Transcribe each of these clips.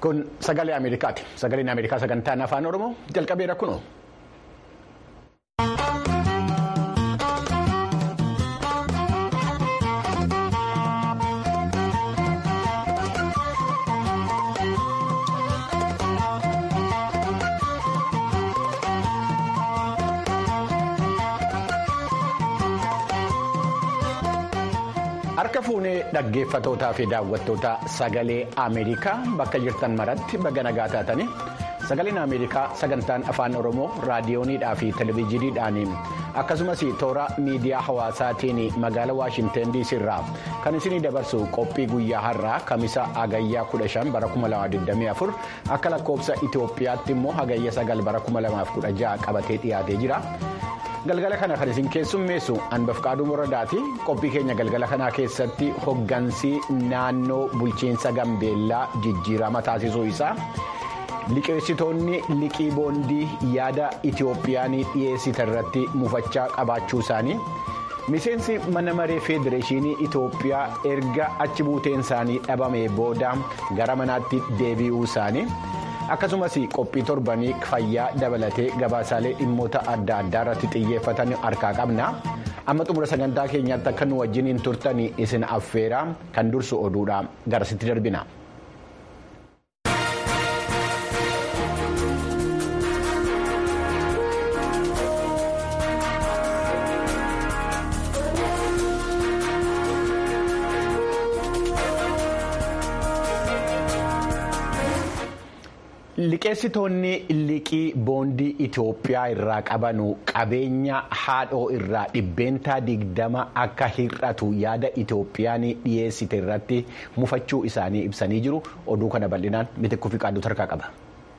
Kun sagalee Ameerikaati. Sagaleen Ameerikaa sagantaan afaan Oromoo jalqabeera kunoo. Harka fuunee dhaggeeffatootaa fi daawwattoota sagalee Ameerikaa bakka jirtan maratti baga nagaa taatanii sagaleen Ameerikaa sagantaan afaan Oromoo raadiyooniidhaa fi televezyiiniidhaan akkasumas toora miidiyaa hawaasaatiin magaala Waashinten DC irraa kan isinii dabarsu qophii guyyaa har'aa kamisa hagayyaa 15 bara 2024 akka lakkoofsa Itoophiyaatti immoo hagayya 9 bara 2016 qabatee dhiyaatee jira. galgala kana kan isin keessummeessu anbafqaaduu moradaati qophii keenya galgala kanaa keessatti hoggansi naannoo bulchiinsa gambeellaa jijjiirama taasisuu isaa liqeessitoonni liqii boondii yaada itiyoophiyaan dhiyeessite irratti mufachaa qabaachuu isaanii miseensi mana maree federeeshinii itiyoophiyaa erga achi buuteen isaanii dhabame booda gara manaatti deebi'uu isaanii. akkasumas qophii torbanii fayyaa dabalatee gabaasaalee dhimmoota adda addaa irratti xiyyeeffatan harkaa qabna amma xumura sagantaa keenyaatti akka nu wajjiniin turtan isin affeera kan dursu oduudha garasitti darbina. liqeessitoonni liqii boondii itiyoophiyaa irraa qabanu qabeenya haadhoo irraa dhibbeentaa digdama akka hir'atu yaada itiyoophiyaan dhiyeessite irratti mufachuu isaanii ibsanii jiru oduu kana bal'inaan mitikkuu fi qaaduu harkaa qaba.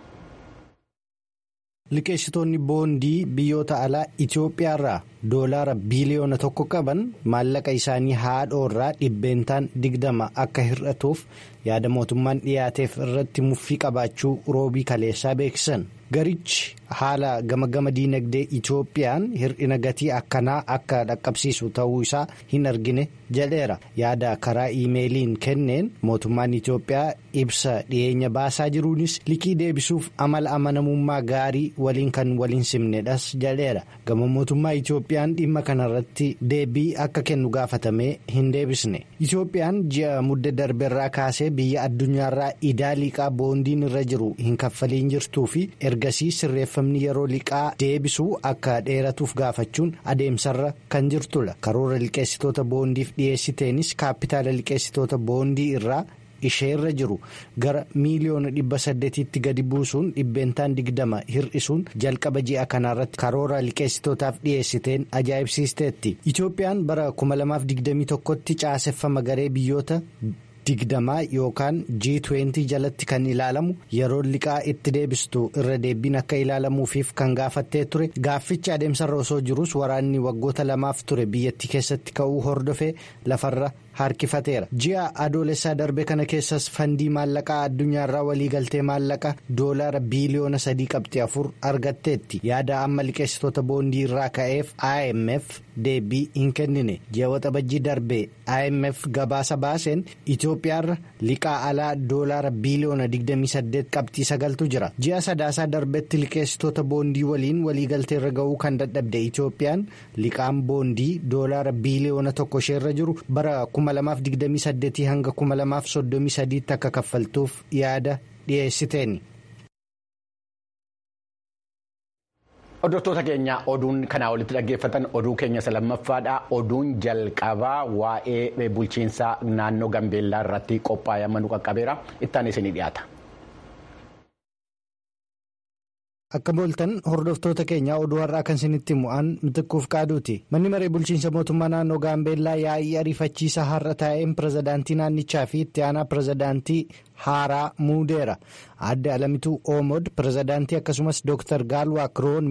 liqeessitoonni boondii biyyoota alaa itiyoophiyaa irraa doolaara biiliyoona tokko qaban maallaqa isaanii haadhoo irraa dhibbeentaan digdama akka hir'atuuf yaada mootummaan dhiyaateef irratti muffii qabaachuu roobii kaleessaa beeksisan garichi haala gama gama diinagdee itiyoophiyaan hir'ina gatii akkanaa akka dhaqqabsiisu ta'uu isaa hin argine jedheera yaada karaa iimeeliin kenneen mootummaan itiyoophiyaa ibsa dhiyeenya baasaa jiruunis liqii deebisuuf amala amanamummaa gaarii waliin kan waliin simnedhas jedheera gama mootummaa itiyoophiyaan dhimma kanarratti deebii akka kennu gaafatamee hin deebisne itiyoophiyaan ji'a mudda darbeerraa kaasee biyya addunyaarraa idaa liqaa boondiin irra jiru hin kaffaliin jirtuu fi ergasii sirreeffamni yeroo liqaa deebisuu akka dheeratuuf gaafachuun adeemsarra kan jirtudha karoora liqeessitoota boondiif dhiyeessiteenis kaapitaala liqeessitoota boondii irraa. isheerra jiru gara miiliyoona dhibba saddeetitti gadi buusuun dhibbeentaan digdama hir'isuun jalqaba ji'a kanaarratti karoora liqeessitootaaf dhiyeessiteen ajaa'ibsiisteetti itiyoophiyaan bara 2021tti caaseffama garee biyyoota. digdamaa yookaan G20 jalatti kan ilaalamu yeroo liqaa itti deebistu irra deebiin akka ilaalamuufiif kan gaafattee ture gaaffichi adeemsarra osoo jirus waraanni waggoota lamaaf ture biyyattii keessatti ka'uu hordofee lafarra harkifateera ji'a adoolessaa darbe kana keessas fandii maallaqaa addunyaarraa waliigaltee maallaqa doolaara biiliyoona sadii qabxii afur argatteetti yaada amma liqeessitoota boondii irraa ka'eef IMF deebii hin kennine ji'a waxabajjii darbe IMF gabaasa baaseen Itoophiyaarra liqaa alaa doolaara biiliyoona 28 qabxii sagaltu jira ji'a sadaasaa darbetti liqeessitoota boondii waliin waliigaltee irra ga'uu kan dadhabde Itoophiyaan liqaan boondii doolaara biiliyoona tokko isheerra jiru bara 2028 hanga 2033 akka kaffaltuuf yaada dhiyeessiteeni. Hordoftoota keenya oduun kanaa olitti dhaggeeffatan oduu keenya lammaffaadha. Oduun jalqabaa waa'ee bulchiinsa naannoo Gambeellaa irratti qophaa'ee amma nu qaqqabeera. Ittaan isinii dhiyaata. Akka booltan hordoftoota keenya oduu har'aa kan isinitti mu'an mitikkuuf qaaduuti. Manni maree bulchiinsa mootummaa naannoo Gaambeellaa yaa'ii ariifachiisaa har'a taa'een pirezidaantii naannichaa fi itti aanaa pirezidaantii haaraa muudeera. Adde Alamituu Oomod pirezidaantii akkasumas Dr. Gaalwaa Kiroon immoo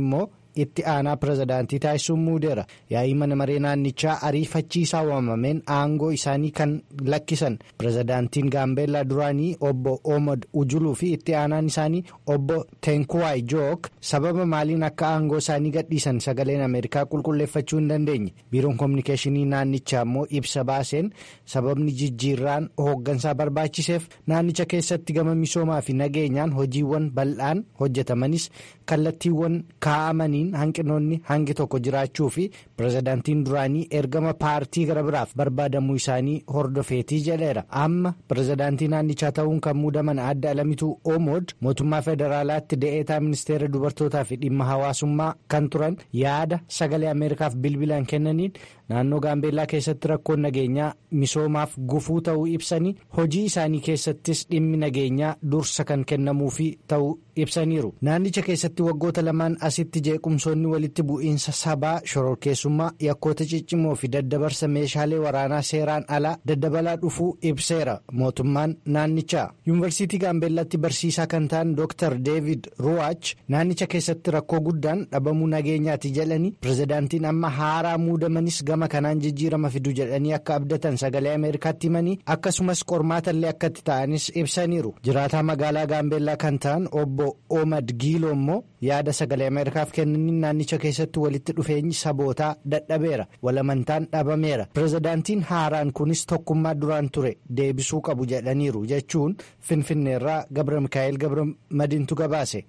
itti aanaa pirezidaantii taasisuun muudeera yaa'ii mana maree naannichaa ariifachiisaa waamameen aangoo isaanii kan lakkisan pirezidaantiin gaambeellaa duraanii obbo omod ujuluu fi itti aanaan isaanii obbo teenkuwaay jook sababa maaliin akka aangoo isaanii gadhiisan sagaleen ameerikaa qulqulleeffachuu hin dandeenye biiroon koominikeeshinii naannichaa immoo ibsa baaseen sababni jijjiirraan hooggansaa barbaachiseef naannicha keessatti gama misoomaa fi nageenyaan hojiiwwan bal'aan hojjetamanis kallattiiwwan kaa'amaniin hanqinoonni hangi tokko jiraachuu fi pirezidaantiin duraanii ergama paartii gara biraaf barbaadamuu isaanii hordofeetii jedheera amma pirezidaantii naannichaa ta'uun kan muudaman adda alamituu omood mootummaa federaalaatti de'eetaa ministeera dubartootaa fi dhimma hawaasummaa kan turan yaada sagalee ameerikaaf bilbilaan kennaniin naannoo gaambeellaa keessatti rakkoon nageenyaa misoomaaf gufuu ta'uu ibsanii hojii isaanii keessattis dhimmi nageenyaa dursa kan kennamuufi ta'uu ibsaniiru naannicha keessatti waggoota lamaan asitti jeequmsoonni walitti bu'iinsa sabaa shororkeessummaa yakkoota ciccimoo fi daddabarsa meeshaalee waraanaa seeraan alaa daddabalaa dhufuu ibseera mootummaan naannichaa yuunivarsiitii gaambeellaatti barsiisaa kan ta'an dr deevid ruwaach naannicha keessatti rakkoo guddaan dhabamuu nageenyaati jedhanii pirezidaantiin amma haaraa muudamanis gama kanaan jijjiirama fidu jedhanii akka abdatan sagalee ameerikaatti himanii akkasumas qormaatallee akkatti ta'anis ibsaniiru jiraataa magaalaa gaambeellaa kan ta'an obbo omad giiloo immoo yaada sagalee ameerikaaf kennaniin naannicha keessatti walitti dhufeenyi sabootaa dadhabeera walamantaan dhabameera pirezidaantiin haaraan kunis tokkummaa duraan ture deebisuu qabu jedhaniiru jechuun finfinneerraa gabra mikaa'el gabra madiintu gabaase.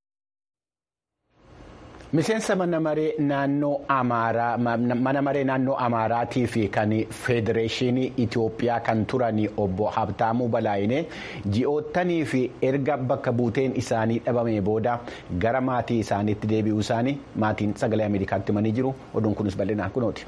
miseensa mana maree naannoo amaaraa mana maree naannoo amaaraatii fi kan federeeshinii itiyoophiyaa kan turan obbo habtaamuu balaayinee ji'oottanii fi erga bakka buuteen isaanii dhabame booda gara maatii isaaniitti deebi'uu isaanii maatiin sagalee ameerikaatti himanii jiru oduun kunis bal'inaan kunooti.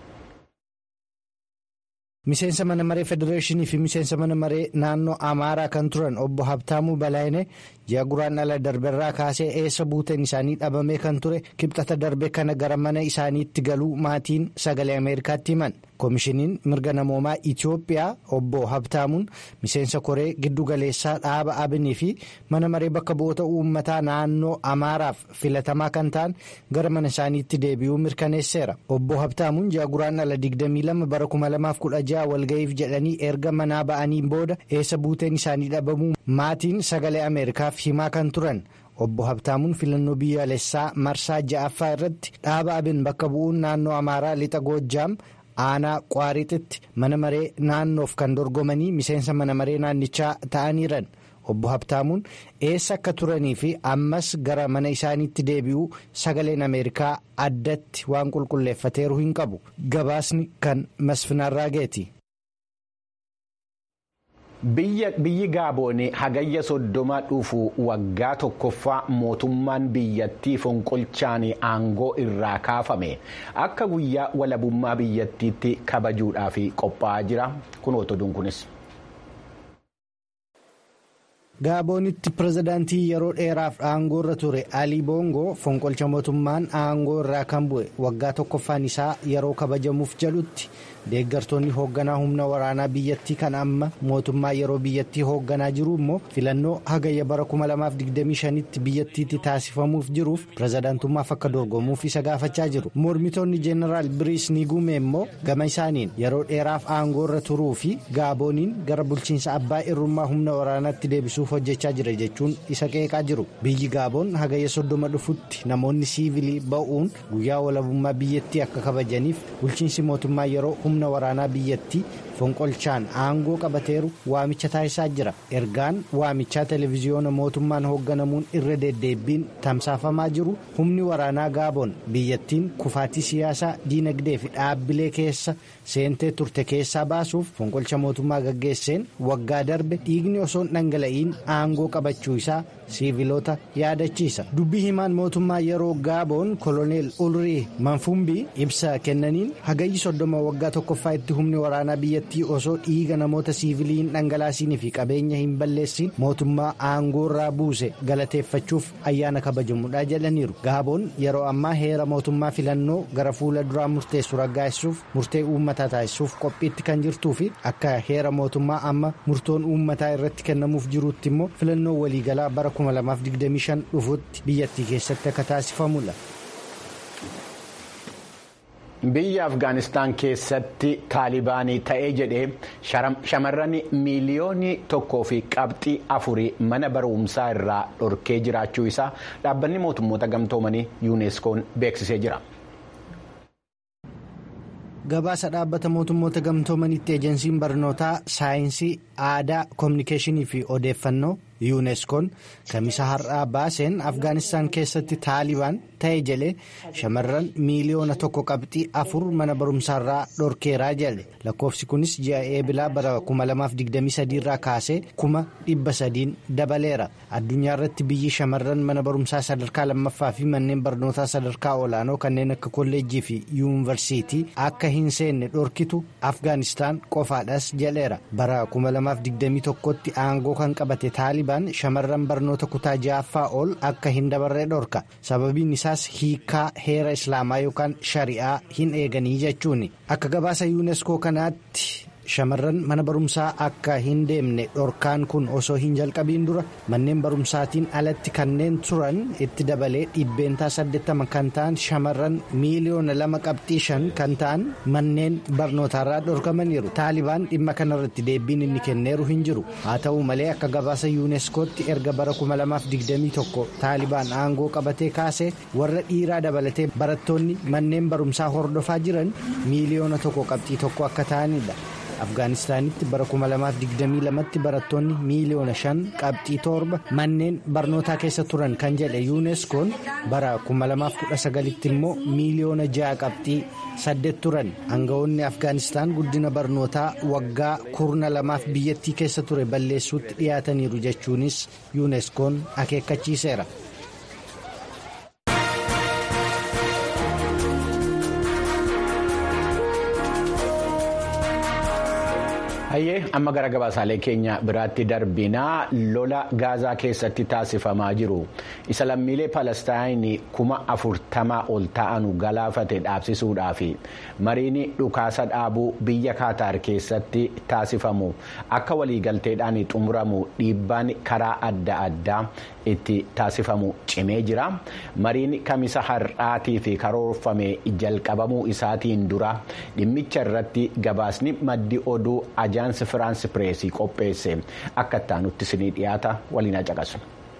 miseensa mana maree federeeshinii fi miseensa mana maree naannoo amaaraa kan turan obbo habtaamuu balaayinee ji'a guraan ala darberraa kaasee eessa buuteen isaanii dhabamee kan ture kibxata darbe kana gara mana isaaniitti galuu maatiin sagalee ameerikaatti himan koomishiniin mirga namoomaa itiyoophiyaa obbo habtaamuun miseensa koree giddugaleessaa dhaaba abinii fi mana maree bakka bu'oota uummataa naannoo amaaraaf filatamaa kan ta'an gara mana isaaniitti deebi'uu mirkaneesseera obbo habtaamuun ji'a guraan ala 22 bara 2016 walga'iif jedhanii erga manaa ba'aniin booda eessa buuteen isaanii dhabamuu maatiin sagalee ameerikaaf himaa kan turan obbo habtaamuun filannoo biyyaalessaa marsaa ja'affaa irratti dhaaba abin bakka bu'uun naannoo amaaraa lixa goojjaam aanaa qaarixitti mana maree naannoof kan dorgomanii miseensa mana maree naannichaa ta'aniiran obbo habtaamuun eessa akka turanii fi ammas gara mana isaaniitti deebi'uu sagaleen ameerikaa addatti waan qulqulleeffateeru hin qabu gabaasni kan masfinarraageeti. biyyi gaaboonii hagayya soddoma dhufu waggaa tokkoffaa mootummaan biyyattii fonqolchaan aangoo irraa kaafame akka guyyaa walabummaa biyyattiitti kabajuudhaaf qophaa'aa jira kunoota oduun kunis. gaaboonitti pirezidaantii yeroo dheeraaf aangoo irra ture alii boongoo fonqolcha mootummaan aangoo irraa kan bu'e waggaa tokkoffaan isaa yeroo kabajamuuf jedhutti deeggartoonni hoogganaa humna waraanaa biyyattii kan amma mootummaa yeroo biyyattii hoogganaa jiru immoo filannoo hagayya bara 2025tti biyyattiitti taasifamuuf jiruuf pirezidaantummaaf akka dorgomuuf isa gaafachaa jiru mormitoonni jeenaraal biriis niguume immoo gama isaaniin yeroo dheeraaf aangoo irra turuu fi gaabooniin gara bulchiinsa abbaa irrummaa humna waraanaatti deebisuuf hojjechaa jira jechuun isa qeeqaa jiru biyyi gaaboon hagayya soddoma dhufutti namoonni siivilii ba'uun guyyaa walabummaa biyyattii akka kabajaniif bulchiinsi mootummaa yeroo humna waraanaa biyyattii fonqolchaan aangoo qabateeru waamicha taasisaa jira ergaan waamichaa televiziyoona mootummaan hoogganamuun irra deddeebbiin tamsaafamaa jiru humni waraanaa gaaboon biyyattiin kufaatii siyaasaa diinagdee fi dhaabbilee keessa seentee turte keessaa baasuuf fonqolcha mootummaa gaggeesseen waggaa darbe dhiigni osoo hin dhangala'iin aangoo qabachuu isaa siiviloota yaadachiisa dubbii himaan mootummaa yeroo gaaboon koloneel ulrii manfumbii ibsa kennaniin hagayyi soddoma waggaa tokkoffaa itti humni waraanaa biyyattii osoo dhiiga namoota siivilii hin dhangalaasiinii fi qabeenya hin balleessin mootummaa aangoo irraa buuse galateeffachuuf ayyaana kabajamudha jedhaniiru gaaboon yeroo ammaa heera mootummaa filannoo gara fuula duraa murteessu raggaasisuuf murtee uummataa taasisuuf qophiitti kan jirtuu fi akka heera mootummaa amma murtoon uummataa irratti kennamuuf jiruutti immoo filannoo waliigalaa bara 2025 dhufutti biyyattii keessatti akka taasifamudha. biyya afgaanistaan keessatti taalibaanii ta'ee jedhee shamarran miiliyoonii tokkoo fi qabxii afurii mana barumsaa irraa dhorkee jiraachuu isaa dhaabbanni mootummoota gamtoomanii yuuneskoon beeksisee jira. gabaasa dhaabbata mootummoota gamtoomanitti ejensiin barnootaa saayinsii aadaa koominikeeshinii fi odeeffannoo yuuneskoon kamisa har'aa baaseen afgaanistaan keessatti taalibaan ta'e jedhe shamarran miiliyoona tokko qabxii afur mana barumsaarraa dhorkeeraa jedhe lakkoofsi kunis ji'a eebilaa bara 2023 irraa kaasee kuma dhibba sadiin dabaleera addunyaa irratti biyyi shamarran mana barumsaa sadarkaa lammaffaa fi manneen barnootaa sadarkaa olaanoo kanneen akka kolleejjii fi yuunivarsiitii akka hin seenne dhorkitu afgaanistaan qofaadhas jedheera bara 2021tti aangoo kan qabate taalibaan shamarran barnoota kutaa ja'affaa ol akka hin dabarre dhorka sababiin isaas hiikaa heera islaamaa yookaan shari'aa hin eeganii jechuuni akka gabaasa yuuneskoo kanaatti. shamarran mana barumsaa akka hin deemne dhorkaan kun osoo hin jalqabiin dura manneen barumsaatiin alatti kanneen turan itti dabalee dhibbeentaa 80 kan ta'an shamarran miiliyoona lama qabxii shan kan ta'an manneen barnootaarraa dhorkamaniiru taalibaan dhimma kanarratti deebiin inni kenneeru hin jiru haa ta'u malee akka gabaasa yuuneskootti erga bara 2021 taalibaan aangoo qabatee kaasee warra dhiiraa dabalatee barattoonni manneen barumsaa hordofaa jiran miiliyoona tokko qabxii tokko akka ta'anidha. afgaanistaanitti bara 2022tti barattoonni miiliyoona 5 qabxii torba manneen barnootaa keessa turan kan jedhe yuuneskoon bara 2019tti immoo miiliyoona 6 qabxii 8 turan aangawoonni afgaanistaan guddina barnootaa waggaa kurna lamaaf biyyattii keessa ture balleessuutti dhiyaataniiru jechuunis yuuneskoon akeekkachiiseera. hayyee amma gara gabaasaalee keenya biraatti darbinaa lola gaazaa keessatti taasifamaa jiru isa lammiilee palestaayinii kuma afurtamaa ol ta'anu galaafate dhaabsisuudhaaf mariin dhukaasa dhaabuu biyya kaataar keessatti taasifamu akka waliigalteedhaan xumuramu dhiibbaan karaa adda addaa itti taasifamu cimee jira mariin kamisa har'aatii fi karoorfame jalqabamuu isaatiin dura dhimmicha irratti gabaasni maddi oduu ajaansi firaansi pireesii qopheesse akka ittaanutti isinii dhiyaata waliin caqasu.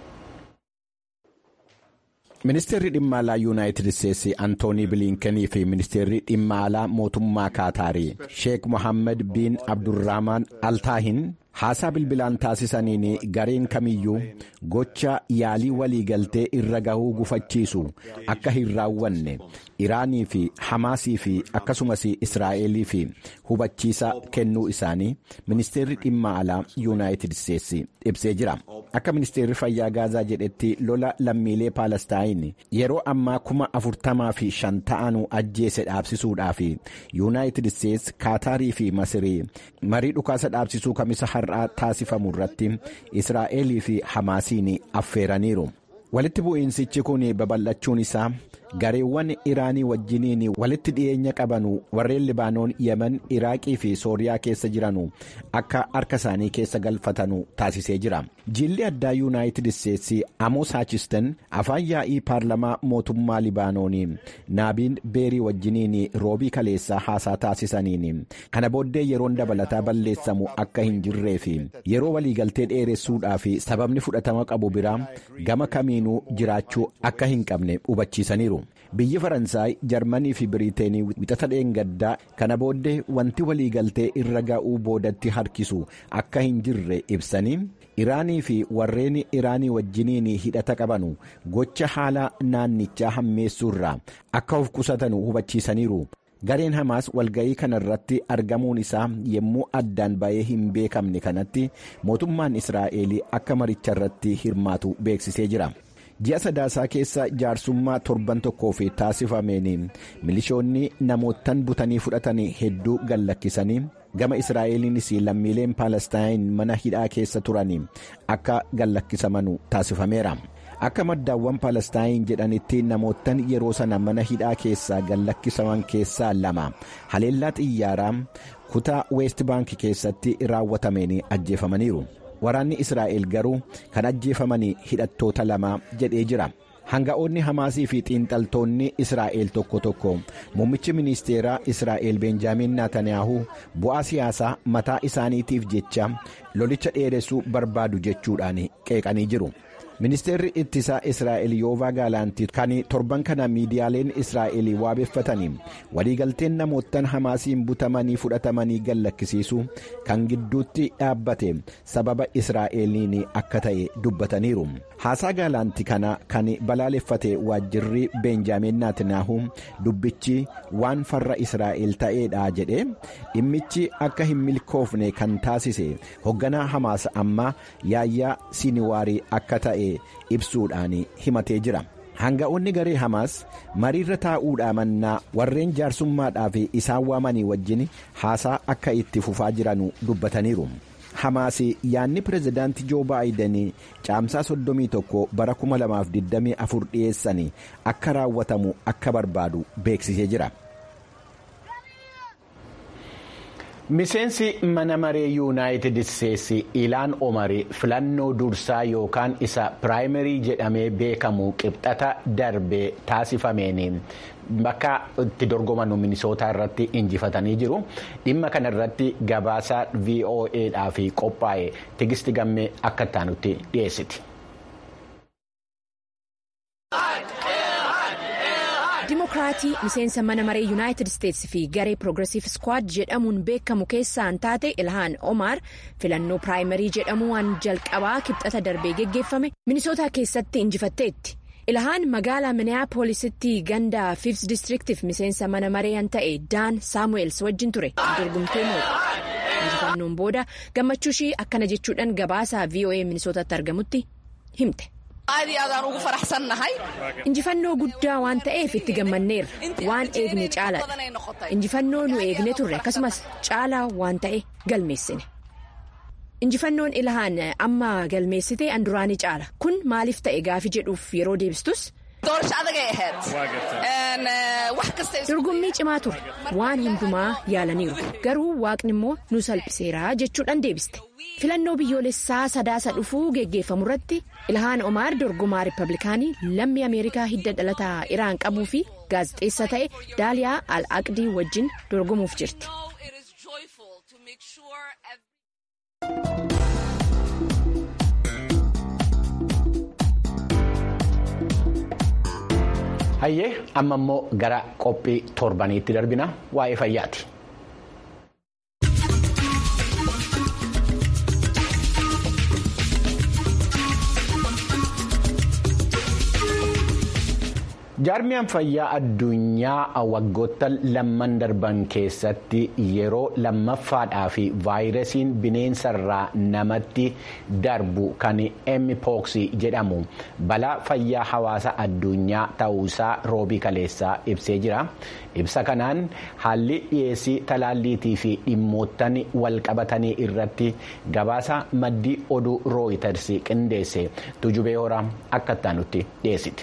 ministeerri dhimma alaa yuunaayitid isteetsi antoonii biliinkenii fi ministeerri dhimma alaa mootummaa kaataarii sheek mohaammed biin abdurrahmaan altaahin haasaa bilbilaan taasisaniin gareen kamiyyuu gocha yaalii waliigaltee irra gahuu gufachiisu akka hin raawwanne iraanii fi hamaasii fi akkasumas israa'elii fi hubachiisa kennuu isaanii ministeerri dhimma alaa yuunaayitid isteetsi ibsee jira akka ministeerri fayyaa gaazaa jedhetti lola lammiilee paalestaayin yeroo ammaa kuma afurtamaa fi shan ta'anuu ajjeese dhaabsisuudhaaf yuunaayitid isteetsi kaataarii fi masirii marii dhukaasa dhaabsisuu kamisa har'aa taasifamu irratti israa'elii fi hamaasiin affeeraniiru walitti bu'iinsichi kun babal'achuun isaa gareewwan iraanii wajjiniin walitti dhiyeenya qabanu warreen libaanoon yemen iraaqii fi sooriyaa keessa jiranu akka harka isaanii keessa galfatanu taasisee jira jilli addaa yuunaayitid isteetsi amoos haachisten afaan yaa'ii paarlamaa mootummaa libaanoonii naabiin beerii wajjiniin roobii kaleessaa haasaa taasisaniin kana booddee yeroon dabalataa balleessamu akka hin jirree fi yeroo waliigaltee dheeressuudhaaf sababni fudhatama qabu biraa gama kamiinuu jiraachuu akka hin qabne hubachiisaniiru. biyyi faransaay jarmanii fi biriiteenii wixata dheengaddaa kana booddee wanti waliigaltee irra ga'uu boodatti harkisu akka hin jirre ibsanii iraanii fi warreen iraanii wajjiniin hidhata qabanu gocha haala naannichaa hammeessuurraa akka of qusatanu hubachiisaniiru. gareen hamaas walga'ii kana irratti argamuun isaa yommuu addaan ba'ee hin beekamne kanatti mootummaan israa'el akka maricha irratti hirmaatu beeksisee jira. ji'a sadaasaa keessa jaarsummaa torban tokkoof taasifameen milishoonni namootan butanii fudhatan hedduu gallakkisanii gama israa'eliinis lammiileen paalestaayin mana hidhaa keessa turan akka gallakkisamanu taasifameera. akka maddaawwan paalestaayin jedhanitti namootan yeroo sana mana hidhaa keessaa gallakkisaman keessaa lama haleellaa xiyyaaraa kutaa weest baankii keessatti raawwatameen ajjeefamaniiru. waraanni israa'el garuu kan ajjeefamanii hidhattoota lama jedhee jira hanga'oonni hamaasii fi xiinxaltoonni israa'el tokko tokko muummichi ministeeraa israa'el beenjaamin naataniyaahuu bu'aa siyaasaa mataa isaaniitiif jecha lolicha dheeressuu barbaadu jechuudhaan qeeqanii jiru. ministeerri ittisaa israa'el yoovaa gaalaantii kan torban kana miidiyaaleen israa'el waabeffatanii waliigalteen namoottan hamaasiin butamanii fudhatamanii gallakkisiisu kan gidduutti dhaabbate sababa israa'eliin akka ta'e dubbataniiru haasaa gaalaantii kana kan balaaleffate waajjirri beenjaamin naatinaahuu dubbichi waan farra israa'el ta'eedha jedhe dhimmichi akka hin milkoofne kan taasise hoogganaa hamaas amma yaayyaa siniwaarii akka ta'e. ibsuudhaan himatee jira hanga'oonni garee hamaas mariirra taa'uudhaa mannaa warreen jaarsummaadhaaf isaan waamanii wajjin haasaa akka itti fufaa jiran dubbataniiru hamaas yaanni pirezidaantii joo baayiden caamsaa 31 bara 2024 dhiyeessan akka raawwatamu akka barbaadu beeksisee jira. miseensi mana maree yuunaayitid isteetsi ilaan omari filannoo dursaa yookaan isa piraayimarii jedhamee beekamu qibxata darbee taasifameen bakka itti dorgomanu minisootaa irratti injifatanii jiru dhimma kana irratti gabaasa voa'dhaaf qophaa'e tigisti gammee akka ittaanutti dhiyeessiti. dimokiraatii miseensa mana maree yuunaayitid isteetsi fi garee piroogiresiif skwaad jedhamuun beekamu keessaan taate ilhaan omaar filannoo piraayimarii jedhamu waan jalqabaa kibxata darbee geggeeffame minisootaa keessatti injifatteetti ilhaan magaalaa miniyaapoolisitti ganda fiifs distriktiif miseensa mana maree ta'e daan saamu'eels wajjin ture dorgomtee moote injifannoon booda gammachuu ishii akkana jechuudhaan gabaasaa voa minisootaatti argamutti himte. injifannoo guddaa waan ta'eef itti gammanneerra waan eegne caalaadha injifannoo nu eegne turre akkasumas caalaa waan ta'e galmeessine injifannoon ilhaan amma galmeessite an duraanii caala kun maaliif ta'e gaafi jedhuuf yeroo deebistus. dorgommii cimaa ture waan hundumaa yaalaniiru garuu waaqni immoo nu salphiseera jechuudhaan deebiste filannoo biyyoolessaa sadaasa dhufuu geggeeffamu irratti ilhaan omaar dorgomaa riippablikaanii lammii ameerikaa hidda dhalataa iraan qabuu fi gaazexeessa ta'e daaliyaa al aqdii wajjin dorgomuuf jirti. hayyee amma immoo gara qophii torbaniitti darbina waa'ee fayyaati. jaarmiyaan fayyaa addunyaa waggoota lamman darban keessatti yeroo lammaffaadhaa fi vaayirasiin bineensarraa namatti darbu kan mpox jedhamu balaa fayyaa hawaasa addunyaa ta'uusaa roobii kaleessaa ibsee jira ibsa kanaan haalli dhiyeessii talaalliitii fi dhimmoottan walqabatanii irratti gabaasa maddii oduu rooyiters qindeesse tujubee horaa akka ittaanutti dhiyeessiti.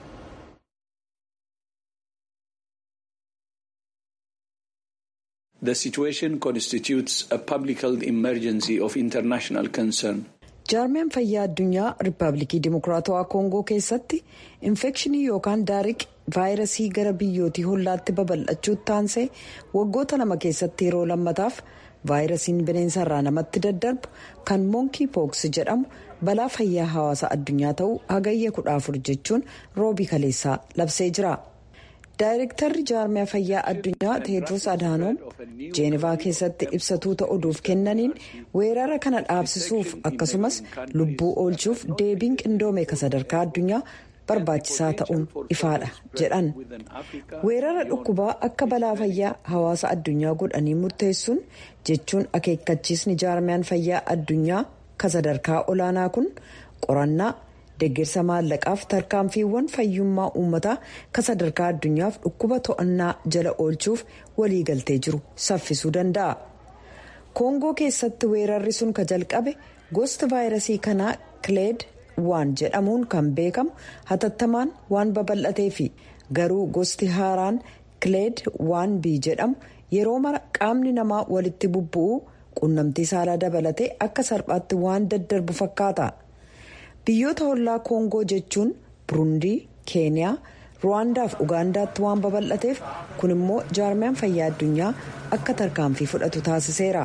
The situation constitutes a public health emergency of international concern. jaarmiyaan fayyaa addunyaa riippaabilikii dimokiraatawaa koongoo keessatti infekshinii yookaan daariq vaayirasii gara biyyootii hollaatti babal'achuutti taansee waggoota lama keessatti yeroo lammataaf vaayirasiin bineensarraa namatti daddarbu kan moonkii pooks jedhamu balaa fayyaa hawaasa addunyaa ta'uu hagayya kudha afur jechuun roobii kaleessaa labsee jira. daayirektarri jaarmiyaa fayyaa addunyaa teedros adhaanoom jeenivaa keessatti ibsatuu ta'uudhuuf kennaniin weerara kana dhaabsisuuf akkasumas lubbuu oolchuuf deebiin qindoome ka sadarkaa addunyaa barbaachisaa ta'uun ifaadha jedhan weerara dhukkubaa akka balaa fayyaa hawaasa addunyaa godhanii murteessuun jechuun akeekkachiisni jaarmiyaan fayyaa addunyaa ka sadarkaa olaanaa kun qorannaa. deeggarsa maallaqaaf tarkaanfiiwwan fayyummaa uummataa ka sadarkaa addunyaaf dhukkuba to'annaa jala oolchuuf waliigaltee jiru saffisuu danda'a. koongoo keessatti weerarri sun ka jalqabe gosti vaayirasii kanaa kileed waan jedhamuun kan beekamu hatattamaan waan babal'ateefi garuu gosti haaraan kileed waan bii jedhamu yeroo mara qaamni namaa walitti bubbu'uu quunnamtii saalaa dabalatee akka salphaatti waan daddarbu fakkaata. biyyoota hollaa koongoo jechuun burundii keeniyaa ruwaandaaf ugaandaatti waan babal'ateef kun immoo jaarmiyaan fayyaa addunyaa akka tarkaanfii fudhatu taasiseera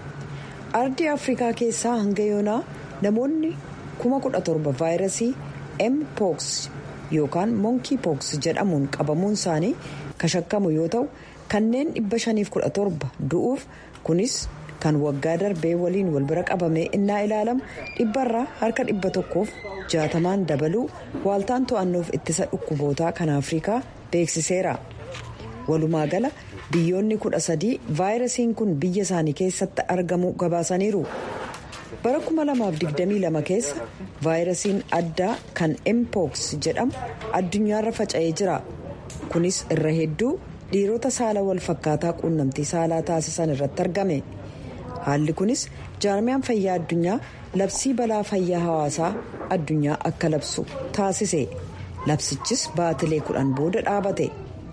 ardii afrikaa keessaa hanga yoonaa namoonni 17,000 vaayirasii mpox yookaan monkey pox jedhamuun qabamuun isaanii kashakkamu yoo ta'u kanneen 517 du'uuf kunis kan waggaa darbee waliin wal bira qabamee innaa ilaalamu dhibbarraa harka dhibba tokkoof jaatamaan dabaluu waaltaan to'annoof ittisa dhukkubootaa kan afrikaa beeksiseera walumaa gala biyyoonni kudha sadii vaayirasiin kun biyya isaanii keessatti argamu gabaasaniiru bara 2022 keessa vaayirasiin addaa kan mpox jedhamu addunyaarra faca'ee jira kunis irra hedduu dhiirota saala wal fakkaataa quunnamtii saalaa taasisan irratti argame haalli kunis jaarmiyaan fayyaa addunyaa labsii balaa fayyaa hawaasaa addunyaa akka labsu taasise labsichis baatilee kudhan booda dhaabate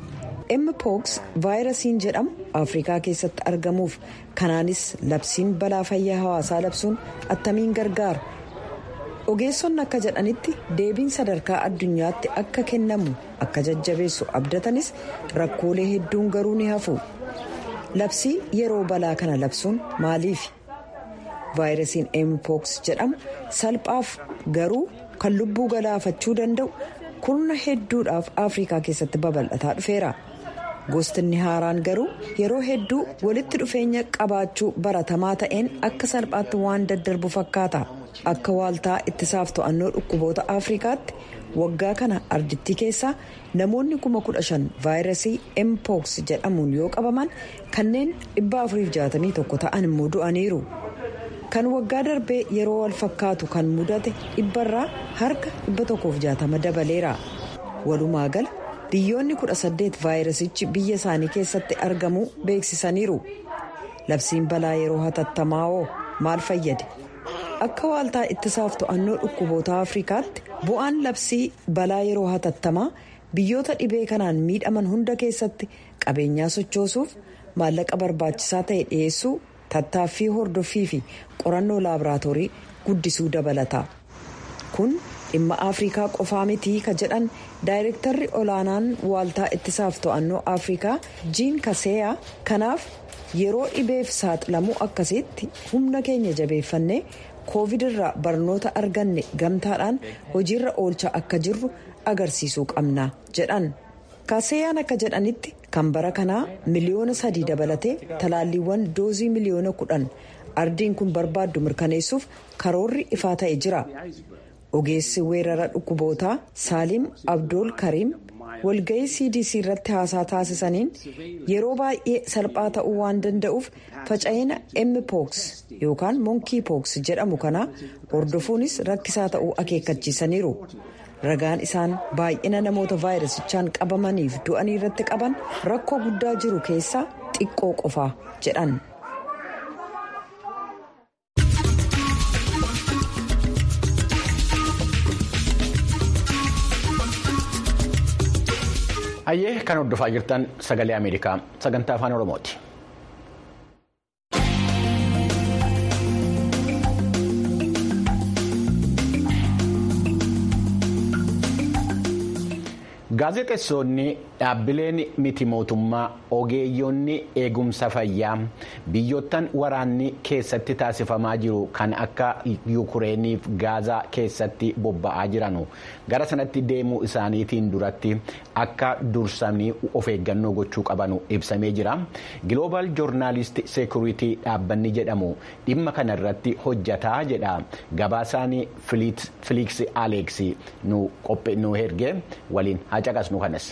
mpox vaayirasiin jedhamu afrikaa keessatti argamuuf kanaanis labsiin balaa fayyaa hawaasaa labsuun attamiin gargaara ogeessonni akka jedhanitti deebiin sadarkaa addunyaatti akka kennamu akka jajjabeessu abdatanis rakkoolee hedduun garuu ni hafu labsii yeroo balaa kana labsuun maaliif vaayirasiin mpox jedhamu salphaaf garuu kan lubbuu galaafachuu danda'u kurna hedduudhaaf afrikaa keessatti babal'ataa dhufeera gostinni haaraan garuu yeroo hedduu walitti dhufeenya qabaachuu baratamaa ta'een akka salphaatti waan daddarbu fakkaata akka waaltaa ittisaaf to'annoo dhukkuboota afrikaatti waggaa kana ardittii keessaa namoonni kuma kudha shan vaayirasii mpox jedhamuun yoo qabaman kanneen 461 ta'an immoo du'aniiru kan waggaa darbee yeroo wal fakkaatu kan mudate dhibbarraa harka 160 dabaleera walumaa gala biyyoonni 18 vaayirasichi biyya isaanii keessatti argamuu beeksisaniiru labsiin balaa yeroo hatattamaa oo maal fayyade akka waaltaa ittisaaf to'annoo dhukkuboota afrikaatti bu'aan labsii balaa yeroo hatattamaa biyyoota dhibee kanaan miidhaman hunda keessatti qabeenyaa sochoosuuf maallaqa barbaachisaa ta'e dhiyeessuu tattaaffii hordoffii fi qorannoo laaboraatoorii guddisuu dabalata kun dhimma afrikaa qofaa mitii ka jedhan daayirektarri olaanaan waaltaa ittisaaf to'annoo afrikaa jiin kaseeyaa kanaaf yeroo dhibeef saaxilamuu akkasitti humna keenya jabeeffannee koovid irraa barnoota arganne gamtaadhaan hojiirra oolchaa akka jirru agarsiisuu qabna jedhan kaseeyaan akka jedhanitti kan bara kanaa miliyoona sadii dabalatee talaalliiwwan doozii miliyoona kudhan ardiin kun barbaaddu mirkaneessuuf karoorri ifaa ta'e jira ogeessi weerara dhukkubootaa saaliim abdool kariim walga'ii cdc irratti haasaa taasisaniin yeroo baay'ee salphaa ta'uu waan danda'uuf faca'ina mpox yookaan monkey pox jedhamu kana hordofuunis rakkisaa ta'uu akeekkachiisaniiru ragaan isaan baay'ina namoota vaayirasichaan qabamaniif du'anii irratti qaban rakkoo guddaa jiru keessaa xiqqoo qofaa jedhan. Hayyee kan hordofaa jirtan sagalee Ameerikaa sagantaa afaan Oromooti. Gaazexeessonni dhaabbileen miti mootummaa ogeeyyonni eegumsa fayyaa biyyoottan waraanni keessatti taasifamaa jiru kan akka yuukureeniif gaazaa keessatti bobba'aa jiranu gara sanatti deemuu isaaniitiin duratti akka dursanii of eeggannoo gochuu qabanu ibsamee jira. Giloobal joornaalist seekuritii dhaabbanni jedhamu dhimma kana irratti hojjataa jedha gabaasaan filiiksi aleeks nu erge waliin caqasnu kanas.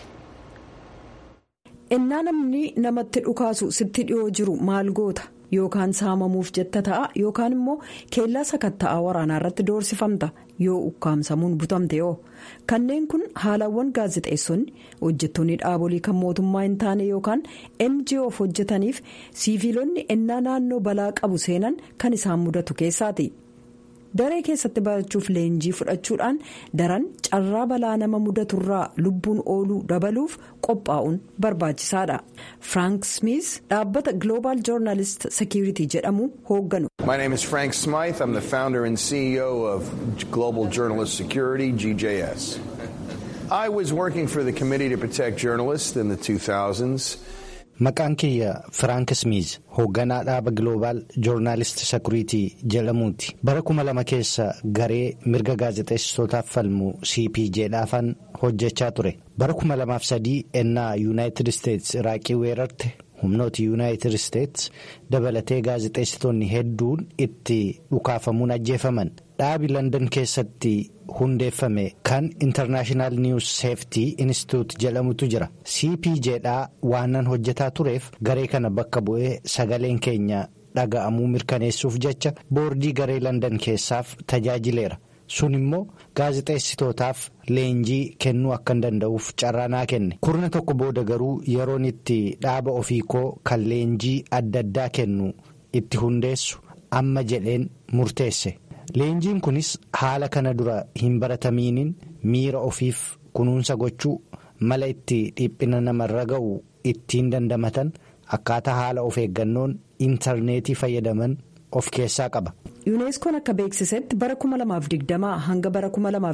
innaa namni namatti dhukaasu sitti dhiyoo jiru maal goota yookaan saamamuuf jetta ta'a yookaan immoo keellaa sakatta'aa waraanaa irratti doorsifamta yoo ukkaamsamuun butamte yoo kanneen kun haalawwan gaazexeessonni hojjettoonni dhaabolii kan mootummaa hin taane yookaan ngoof hojjetaniif siiviilonni innaa naannoo balaa qabu seenan kan isaan mudatu keessaati. daree keessatti barachuuf leenjii fudhachuudhaan daran carraa balaa nama mudaturraa lubbuun ooluu dabaluuf qophaa'uun barbaachisaadha frank smith dhaabbata global journalist security jedhamu hoogganu. My name is Frank Smythe. I'm the founder and CEO of Global Journalist Security, GJS. I was working for the Committee to Protect Journalists in the 2000s. Maqaan kiyya Firaank Smiiz hoogganaa dhaaba Global Journalist Security jedhamuuti. Bara kuma lama keessa garee mirga gaazexeessitootaaf falmu CPJdhaafan hojjechaa ture. Bara kuma lamaaf sadii ennaa Yuunaayitid Isteets Iraaqii weerarte humnooti Yuunaayitid Isteets dabalatee gaazexeessitoonni hedduun itti dhukaafamuun ajjeefaman. Dhaabi London keessatti hundeeffame kan International News Safety Institute jedhamutu jira. CPJdhaa waanan hojjetaa tureef garee kana bakka bu'ee sagaleen keenya dhaga'amuu mirkaneessuuf jecha boordii garee London keessaaf tajaajileera. Sun immoo gaazexeessitootaaf leenjii kennuu akka hin danda'uuf carraa naa kenne. Kurna tokko booda garuu yeroon itti dhaaba ofii koo kan leenjii adda addaa kennu itti hundeessu amma jedheen murteesse. Leenjiin kunis haala kana dura hin baratamiiniin miira ofiif kunuunsa gochuu mala itti dhiphina namarra ga'u ittiin dandamatan akkaataa haala of eeggannoon intarneetii fayyadaman of keessaa qaba. yuuneeskoon akka beeksisetti bara 2020 hanga bara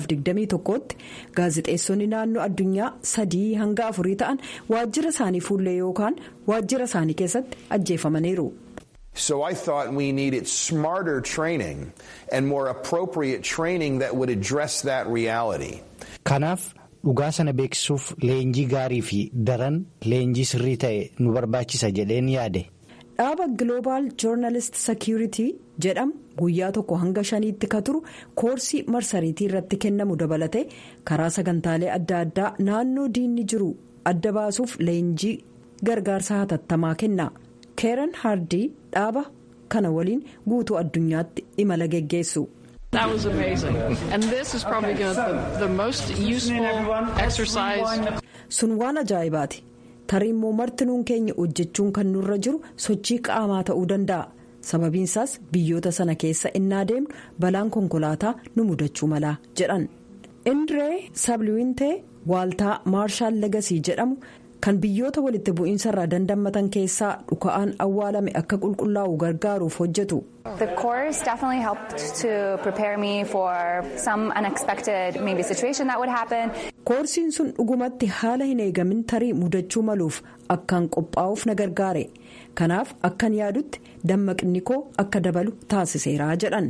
2021tti gaazexeessonni naannoo addunyaa sadii hanga afurii ta'an waajjira isaanii fuullee yookaan waajjira isaanii keessatti ajjeefamaniiru. So I thought we needed smarter training and more appropriate training that would address that reality. Kanaaf dhugaa sana beeksisuuf leenjii gaarii fi daran leenjii sirrii ta'e nu barbaachisa jedheen yaade. Dhaaba Global Journalist Security jedhamu guyyaa tokko hanga shaniitti ka turu koorsii marsariitii irratti kennamu dabalatee karaa sagantaalee adda addaa naannoo diinni jiru adda baasuuf leenjii gargaarsa hatattamaa kenna. Keeran Hardii dhaaba kana waliin guutuu addunyaatti imala geggeessu. That was amazing. And this is probably the, the most useful exercise. Sun waan ajaa'ibaati. Tarii immoo martinuun keenya hojjechuun kan nurra jiru sochii qaamaa ta'uu danda'a. Sababiinsaas biyyoota sana keessa innaa deemnu balaan konkolaataa nu mudachuu mala jedhan. Indree Sabliwintee waaltaa Maarshaal Legasii jedhamu. kan biyyoota walitti bu'iinsa irraa dandammatan keessaa dhuka'aan awwaalame akka qulqullaa'u gargaaruuf hojjetu. The course definitely helped to prepare me for some unexpected maybe situation that would happen. Koorsiin sun dhugumatti haala hin eegamin tarii mudachuu maluuf akkaan qophaa'uuf na gargaare. Kanaaf akkan yaadutti dammaqni koo akka dabalu taasiseera jedhan.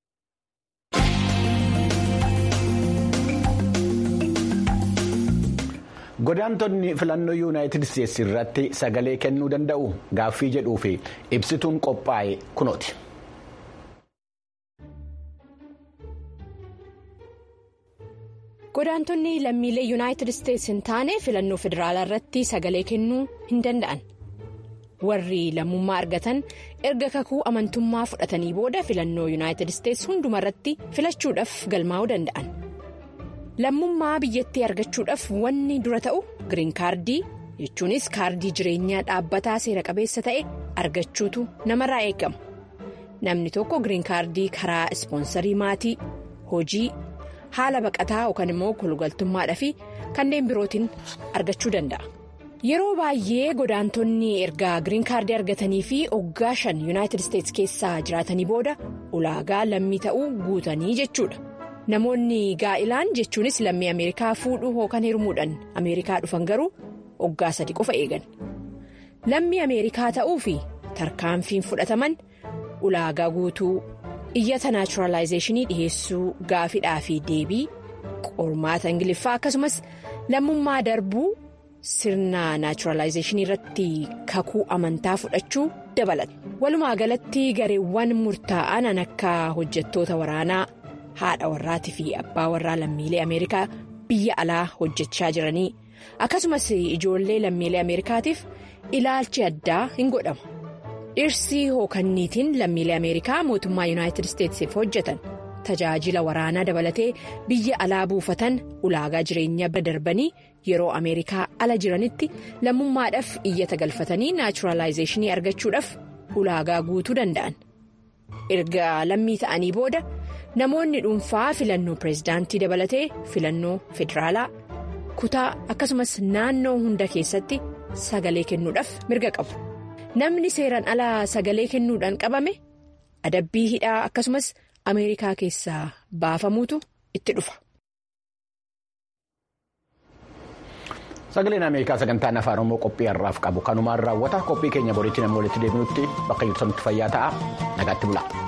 Godaantonni filannoo yuunaayitid isteetsi irratti sagalee kennuu danda'u gaaffii jedhuu fi ibsituun qophaa'e kunooti. Godaantonni lammiilee yuunaayitid isteetsi hin taane filannoo federaalaa irratti sagalee kennuu hin danda'an. Warri lammummaa argatan erga kakuu amantummaa fudhatanii booda filannoo yuunaayitid isteetsi hundumarratti filachuudhaaf galmaa'uu danda'an. Lammummaa biyyattii argachuudhaaf wanni dura ta'u giriin kaardii jechuunis kaardii jireenyaa dhaabbataa seera qabeessa ta'e argachuutu namarraa eegama. Namni tokko giriin kaardii karaa ispoonsarii maatii, hojii, haala baqataa yookaan immoo kolugaltummaadhaa fi kanneen birootiin argachuu danda'a. Yeroo baay'ee godaantonni erga giriin kaardii argatanii fi waggaa shan yuunaayitid isteetsi keessaa jiraatanii booda ulaagaa lammii ta'uu guutanii jechuudha. Namoonni gaa'ilaan jechuunis lammii Ameerikaa fuudhuu yookaan hirmuudhaan Ameerikaa dhufan garuu waggaa sadi qofa eegan. Lammii Ameerikaa ta'uu fi tarkaanfiin fudhataman ulaagaa guutuu iyyata naachuraalaayizeeshinii dhiheessuu gaafidhaa fi deebii qormaata ingiliffaa akkasumas lammummaa darbuu sirna naachuraalaayizeeshinii irratti kakuu amantaa fudhachuu dabalata. Walumaa galatti gareewwan murtaa'an akka hojjettoota waraanaa. haadha warraatii fi abbaa warraa lammiilee ameerikaa biyya alaa hojjechaa jiranii akkasumas ijoollee lammiilee ameerikaatiif ilaalchi addaa hin godhamu dhirsi hookanniitiin lammiilee ameerikaa mootummaa yuunaayitid isteetsiif hojjetan tajaajila waraanaa dabalatee biyya alaa buufatan ulaagaa jireenyaa bira darbanii yeroo ameerikaa ala jiranitti lammummaadhaaf iyyata galfatanii naachuraalaayizeeshinii argachuudhaaf ulaagaa guutuu danda'an erga lammii ta'anii booda. Namoonni dhuunfaa filannoo pireezidaantii dabalatee filannoo federaalaa kutaa akkasumas naannoo hunda keessatti sagalee kennuudhaaf mirga qabu. Namni seeraan alaa sagalee kennuudhaan qabame adabbii hidhaa akkasumas Ameerikaa keessaa baafamuutu itti dhufa. Sagaleen Ameerikaa sagantaan afaan Oromoo qophii har'aaf qabu kanumaan raawwata qophii keenya boriitti namni walitti deebinutti bakka jirtanitti fayyaa ta'a nagaatti bula.